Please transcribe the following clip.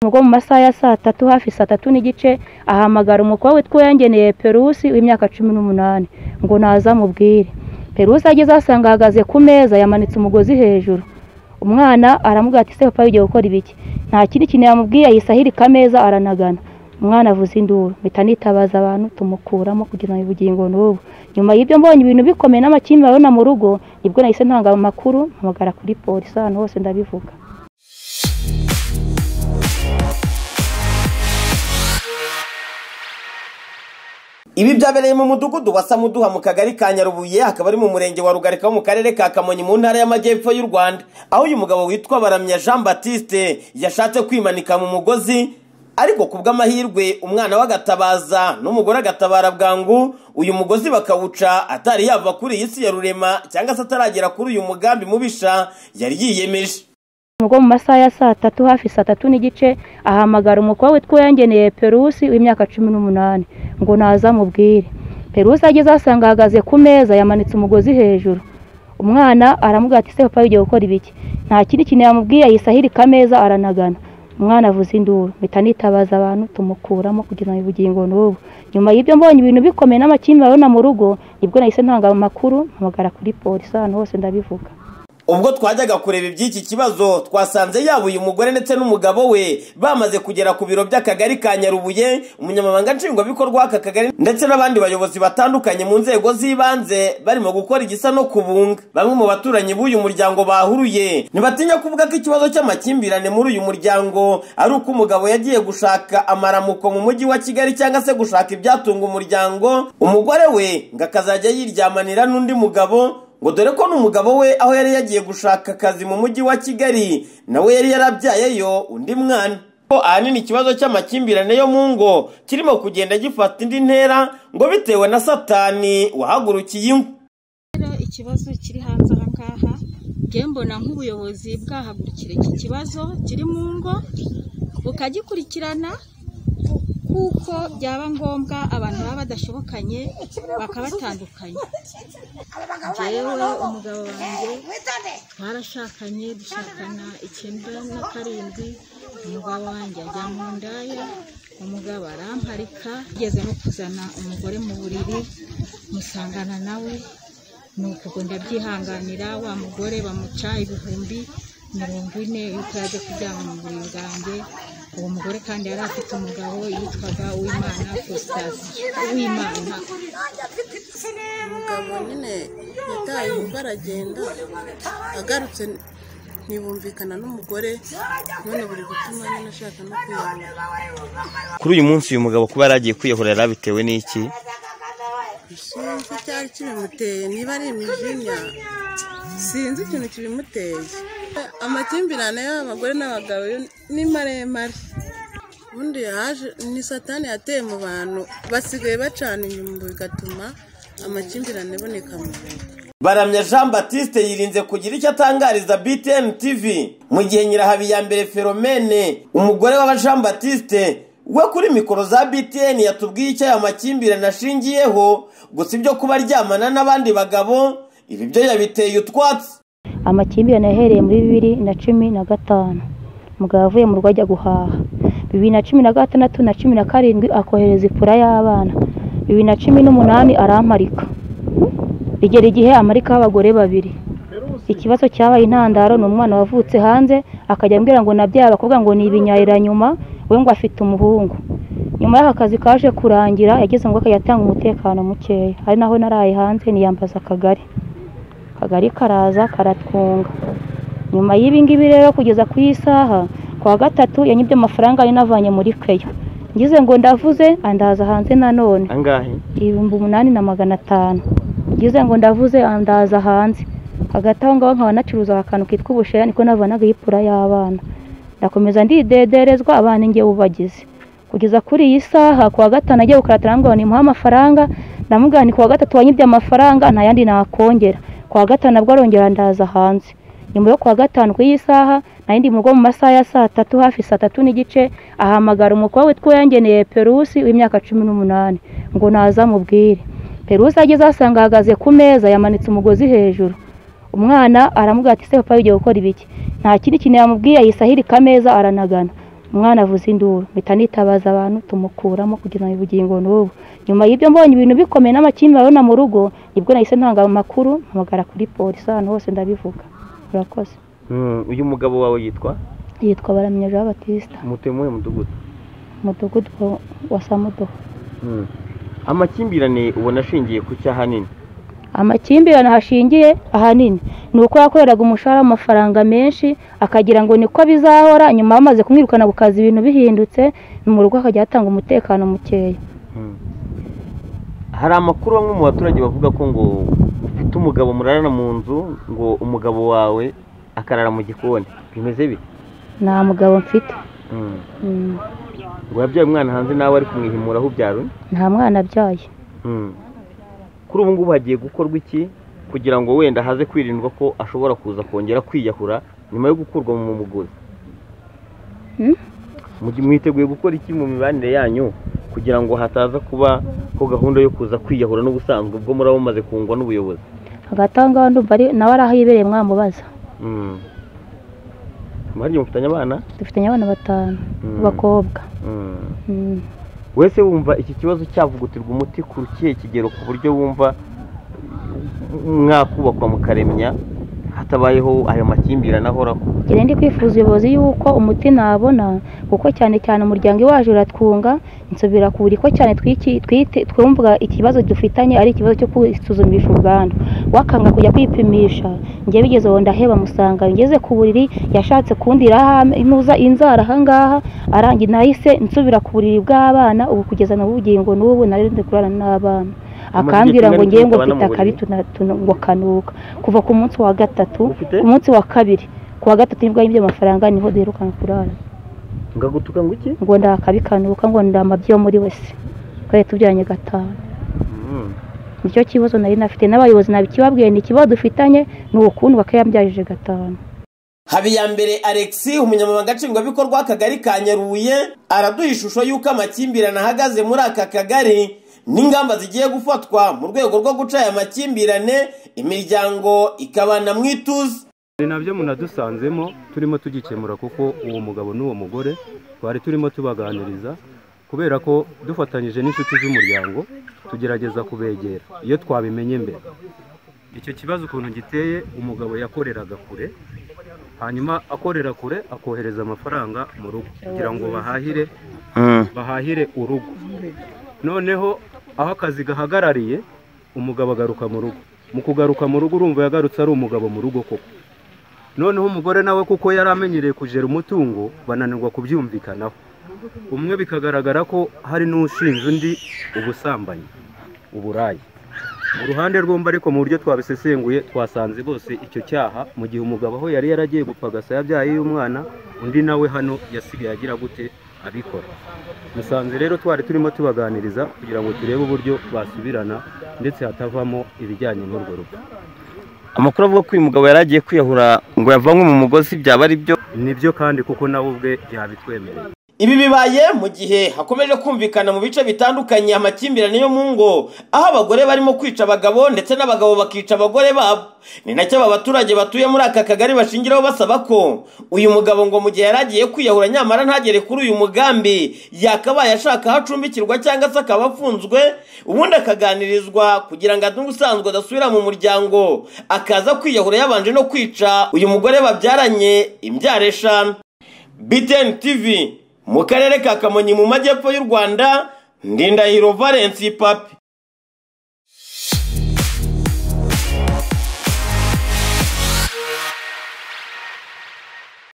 Mu rugo mu masaha ya saa tatu hafi saa tatu n'igice ahamagara umukobwa witwa Uwirengeneye Perusi w'imyaka cumi n'umunani ngo naze amubwire. Perusi ageze ahasanga ahagaze ku meza yamanitse umugozi hejuru, umwana aramubwira ati ese papa wigiye gukora ibiki? Nta kindi kintu yamubwiye yahise ahirika ameza aranagana, umwana avuza induru mpita nitabaza abantu tumukuramo kugira ngo ubugingo n'ubu. Nyuma y'ibyo mbonye ibintu bikomeye n'amakimbirane abona mu rugo nibwo nahise ntanga amakuru mpamagara kuri polisi ahantu hose ndabivuga. Ibi byabereye mu mudugudu wa Samuduha mu kagari ka Nyarubuye hakaba ari mu murenge wa Rugarika wo mu karere ka Kamonyi mu ntara y'Amajyepfo y'u Rwanda aho uyu mugabo witwa Baramya Jean Baptiste yashatse kwimanika mu mugozi ariko ku bw'amahirwe umwana we agatabaza n'umugore agatabara bwangu uyu mugozi bakawuca atari yava kuri iyi si ya rurema cyangwa se ataragera kuri uyu mugambi mubisha yari yiyemeje mu rugo mu masaha ya saa tatu hafi saa tatu n'igice ahamagara umukobwa witwa Uwirengeneye Perusi w'imyaka cumi n'umunani ngo naze amubwire. Perusi ageze ahasanga ahagaze ku meza yamanitse umugozi hejuru, umwana aramubwira ati ese papa wigiye gukora ibiki? Nta kindi kintu yamubwiye yahise ahirika ameza aranagana, umwana avuza induru mpita nitabaza abantu tumukuramo kugira ngo ubugingo n'ubu. Nyuma y'ibyo mbonye ibintu bikomeye n'amakimbirane abona mu rugo nibwo nahise ntanga amakuru mpamagara kuri polisi ahantu hose ndabivuga. ubwo twajyaga kureba iby'iki kibazo twasanze yaba uyu mugore ndetse n'umugabo we bamaze kugera ku biro by'akagari ka nyarubuye umunyamabanga nshingwabikorwa w'aka kagari ndetse n'abandi bayobozi batandukanye mu nzego z'ibanze barimo gukora igisa no kubunga bamwe mu baturanyi b'uyu muryango bahuruye ntibatinya kuvuga ko ikibazo cy'amakimbirane muri uyu muryango ari uko umugabo yagiye gushaka amaramuko mu mujyi wa kigali cyangwa se gushaka ibyatunga umuryango umugore we ngo akazajya yiryamanira n'undi mugabo ngo dore ko n'umugabo we aho yari yagiye gushaka akazi mu mujyi wa kigali nawe yari yarabyayeyo undi mwana ko ahanini ikibazo cy'amakimbirane yo mu ngo kirimo kugenda gifata indi ntera ngo bitewe na satani wahagurukiye ingo rero ikibazo kiri hanze aha ngaha nge mbona nk'ubuyobozi bwahagurukira iki kibazo kiri mu ngo bukagikurikirana kuko byaba ngombwa abantu baba badashobokanye bakabatandukanya yewe umugabo wanjye twarashakanye dushakana icyenda na karindwi umugabo wanjye ajya mu ndaya umugabo aramparika yigeze no kuzana umugore mu buriri musangana nawe ni uko ndabyihanganira wa mugore bamuca ibihumbi mirongo ine yuko yaje kuryama mu buriri bwanjye uwo mugore kandi yari afite umugabo yitwaga uwimana prositasiyo uwimana umugabo nyine yataye umugore aragenda agarutse ntibumvikana n'umugore none buri gutuma nyine ashaka no kwiyahura kuri uyu munsi uyu mugabo kuba yaragiye kwihorera bitewe n'iki sinzi icyari kibimuteye niba ari imijinya sinzi ikintu kibimuteye amakimbirane y'abagore n'abagabo yo ni maremare ubundi yaje ni satani yateye mu bantu basigaye bacana inyuma bigatuma amakimbirane aboneka mu bantu baramya jean baptiste yirinze kugira icyo atangariza btn tv mu gihe nyirahabiyambere feromene umugore wa jean baptiste we kuri mikoro za btn yatubwiye icyo aya makimbirane ashingiyeho gusa ibyo kuba aryamana n'abandi bagabo ibi byo yabiteye utwatsi amakimbirane yahereye muri bibiri na cumi na gatanu umugabo avuye mu rugo ajya guhaha bibiri na cumi na gatandatu na cumi na karindwi akohereza ipura y'abana bibiri na cumi n'umunani aramparika bigera igihe amarikaho abagore babiri ikibazo cyabaye intandaro ni umwana wavutse hanze akajya ambwira ngo nabyara bakubwira ngo ni ibinyarira nyuma we ngo afite umuhungu nyuma y'aka kazi kaje kurangira yageze ngo akajya atanga umutekano mukeya ari naho naraye hanze niyambaza akagari akagari karaza karatwunga nyuma y'ibi ngibi rero kugeza ku isaha kuwa gatatu yanyibye amafaranga yari navanye muri keya ngize ngo ndavuze andaza hanze nanone angahe ibihumbi umunani na magana atanu ngize ngo ndavuze andaza hanze hagati aho ngaho nkaba nacuruza akantu kitwa ubushera niko navanagaho ipura y'abana ndakomeza ndidederezwa abana inge ubagize kugeza kuri iyi saha kuwa gatanu agiye gukaratira arambwira ngo nimuhe amafaranga ndamubwira ni kuwa gatatu wanyibye amafaranga nta yandi nakongera kuwa gatanu nabwo arongera ndaza hanze nyuma yo kuwa gatanu ku iyi saha nari ndi mu rugo mu masaha ya saa tatu hafi saa tatu n'igice ahamagara umukobwa witwa Uwirengeneye Perusi w'imyaka cumi n'umunani ngo naze amubwire Perusi ageze ahasanga ahagaze ku meza yamanitse umugozi hejuru umwana aramubwira ati ese papa wigiye gukora ibiki nta kindi kintu yamubwiye yahise ahirika ameza aranagana umwana avuze induru mpita nitabaza abantu tumukuramo kugira ngo ubugingo n'ubu nyuma y'ibyo mbonye ibintu bikomeye n'amakimbirane mu rugo nibwo nahise ntanga amakuru mpamagara kuri polisi ahantu hose ndabivuga murakoze uyu mugabo wawe yitwa yitwa baramya jean batista mutuye muri uyu mudugudu umudugudu wa- wa samudoha amakimbirane ubona ashingiye ku cyaha nini amakimbirane hashingiye ahanini ni uko yakoreraga umushahara w'amafaranga menshi akagira ngo niko bizahora nyuma bamaze kumwirukana ku kazi ibintu bihindutse mu rugo akajya yatanga umutekano mukeya hari amakuru bamwe mu baturage bavuga ko ngo ufite umugabo murarana mu nzu ngo umugabo wawe akarara mu gikoni bimeze bite nta mugabo mfite Mm. Mm. ngo yabyaye umwana hanze nawe ari kumwihimura aho ubyara undi nta mwana abyaye Mm. kuri ubu ngubu hagiye gukorwa iki kugira ngo wenda haze kwirindwa ko ashobora kuza kongera kwiyahura nyuma yo gukurwa mu muguzi Mm? Mugi- mwiteguye gukora iki mu mibanire yanyu kugira ngo hataza kuba ko gahunda yo kuza kwiyahura n'ubusanzwe ubwo muraba mumaze kungwa n'ubuyobozi hagati aho ngaho ndumva ari- nawe ari aho yibereye mwamubaza Mm. mwagiye mufitanye abana dufitanye abana batanu Mm. b'abakobwa Mm. Mm. wese wumva iki kibazo cyavugutirwa umuti ku kihe kigero ku buryo wumva mwakubakwa mukaremya hatabayeho ayo makimbirane ahoraho Njye ndi kwifuza ubuyobozi yuko umuti nabona kuko cyane cyane umuryango iwaje uratwunga nsubira ku buriko cyane twiki- twite twumva ikibazo dufitanye ari ikibazo cyo kwisuzumisha ubwandu wakanga kujya kwipimisha njye bigeze ubu ndaheba musanga ngeze ku buriri yashatse kundiraho am- intuza inzara ahangaha arangi nahise nsubira ku buriri bw'abana ubu kugeza na ubugingo n'ubu nari ndi kurana n'abana Umaze akambwira igihe ngo kingahe ngiye ngo mubana mu mfite akabi buriri? tuna- tuna- ngo kanuka kuva ku munsi wa gatatu Ufite? ku munsi wa kabiri ku wa gatatu nibwo yibye amafaranga niho duherukana kurara ngagutuka ngo iki ngo ndakabikanduka ngo ndamabye yo muri wese twari tubyaranye gatanu Mm. nicyo kibazo nari nafite n'abayobozi nabikibabwiye ni ikibazo dufitanye ni ukundwa ko yambyajije gatanu habiyambere alexi umunyamabanga nshingwabikorwa w'akagari ka nyarubuye araduha ishusho y'uko amakimbirane ahagaze muri aka kagari n'ingamba zigiye gufatwa mu rwego rwo guca aya makimbirane imiryango ikabana mu ituze ni nabyo munadusanzemo turimo tugikemura kuko uwo mugabo n'uwo mugore twari turimo tubaganiriza kubera ko dufatanyije n'inshuti z'umuryango tugerageza kubegera iyo twabimenye mbere icyo kibazo ukuntu giteye umugabo yakoreraga kure hanyuma akorera kure akohereza amafaranga mu rugo kugira ngo bahahire bahahire urugo noneho aho akazi gahagarariye umugabo agaruka mu rugo mu kugaruka mu rugo urumva yagarutse ari umugabo mu rugo koko noneho umugore nawe kuko yari amenyereye kujera umutungo bananirwa kubyumvikanaho umwe bikagaragara ko hari n'ushinja undi ubusambanyi uburayi mu ruhande rw'umva ariko mu buryo twabisesenguye twasanze bose icyo cyaha mu gihe umugabo aho yari yaragiye gupfa agasa yabyaye y'umwana undi nawe hano yasigaye agira gute abikora musanze rero twari turimo tubaganiriza kugira ngo turebe uburyo basubirana ndetse hatavamo ibijyanye n'urwo rupfu amakuru avuga ko uyu mugabo yari agiye kwiyahura ngo yavanywe mu mugozi byaba ari byo nibyo kandi kuko nawe ubwe yabitwemereye ibi bibaye mu gihe hakomeje kumvikana mu bice bitandukanye amakimbirane yo mu ngo aho abagore barimo kwica abagabo ndetse n'abagabo bakica abagore babo ni nacyo aba baturage batuye muri aka kagari bashingiraho basaba ko uyu mugabo ngo mu gihe yari agiye kwiyahura nyamara ntagere kuri uyu mugambi yakabaye ashaka aho acumbikirwa cyangwa se akaba afunzwe ubundi akaganirizwa kugira ngo ubusanzwe adasubira mu muryango akaza kwiyahura yabanje no kwica uyu mugore babyaranye imbyaro eshanu BTN TV mu karere ka Kamonyi mu majyepfo y'u Rwanda Ndindahiro Valence Papi